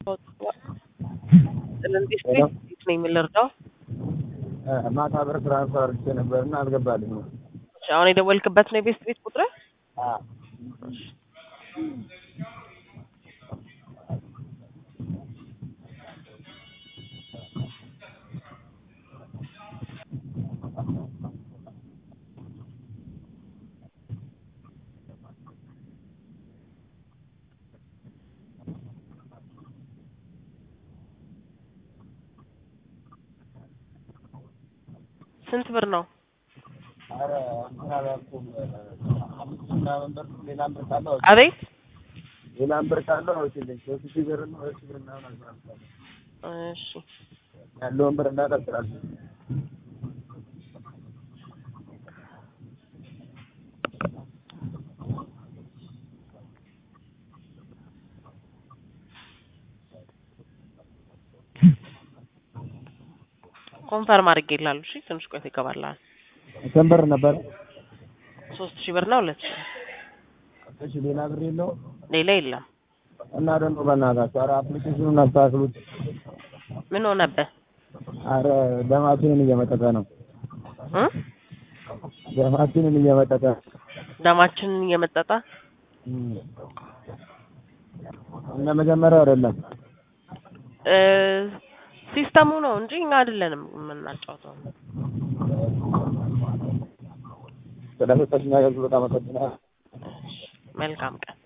እንዴት እንዴት ነው የምንረዳው? ማታ ብር ትራንስፈር አድርጌ ነበር እና አልገባልኝም። እሺ፣ አሁን የደወልክበት ነው የቤስት ቤት ቁጥር? አዎ። ስንት ብር ነው? ኧረ እንትን አላልኩም። አምስት ሺህ ምናምን ብር ሌላም ብር ካለ አውጪ። አቤት ሌላም ብር ካለ አውጪልኝ። ሶስት ሺህ ብር እና ሁለት ሺህ ብር ምናምን አልኩራለሁ። እሺ ያለውን ብር እንዳቀጥላለሁ። ኮንፈርም አድርጌልሃለሁ። እሺ ትንሽ ቆይቶ ይገባልሃል። ስንት ብር ነበር? ሶስት ሺህ ብር እና ሁለት ሺህ ብር እሺ ሌላ ብር የለውም? ሌላ የለም። እና ደግሞ በእናታችሁ ኧረ አፕሊኬሽኑን አስተካክሉት። ምን ሆነብህ? ኧረ ደማችንን እየመጠጠ ነው። እ ደማችንን እየመጠጠ ደማችንን እየመጠጠ እም። እንደ መጀመሪያው አይደለም። እ ሲስተሙ ነው እንጂ እኛ አይደለንም የምናጫውተው። ስለሰጠሽኝ አገልግሎት አመሰግናለሁ። መልካም ቀን